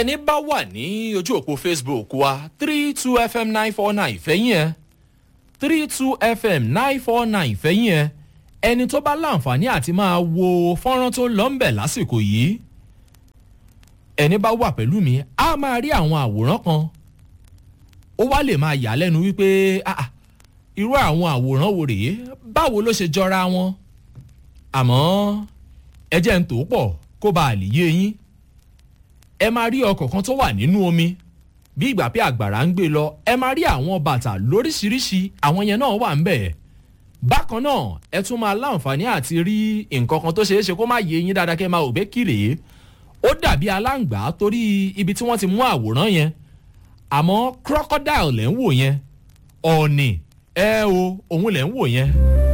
ẹni bá wà ní ojú òpó facebook wa three two fm nine four nine fẹ́yìn ẹ̀ three two fm nine four nine fẹ́yìn ẹ̀ ẹni tó bá láǹfààní àti máa wo fọ́nrán tó lọ ń bẹ̀ lásìkò yìí ẹni bá wà pẹ̀lú mi á máa rí àwọn àwòrán kan ó wá lè máa yà lẹ́nu wípé ah, ah, irú àwọn àwòrán wo rèé báwo ló ṣe jọra wọn àmọ́ ẹ jẹ́ ń tò ó pọ̀ kó bá a lè yé yín ẹ máa rí ọkọ̀ kan tó wà nínú omi bí ìgbà pé àgbàrá ń gbé lọ ẹ máa rí àwọn bàtà lóríṣiríṣi àwọn yẹn náà wà ń bẹ̀ bákan náà ẹ tún máa láǹfààní àti rí nǹkan kan tó ṣeé ṣe kó má yé yín dáadáa kẹ́ máa ò bẹ́ kiri ó dàbí aláǹgbá torí ibi tí wọ́n ti mú àwòrán yẹn àmọ́ crocodile lẹ́ ń wò yẹn ọ̀ọ̀nì ẹ o òun lẹ́ ń wò yẹn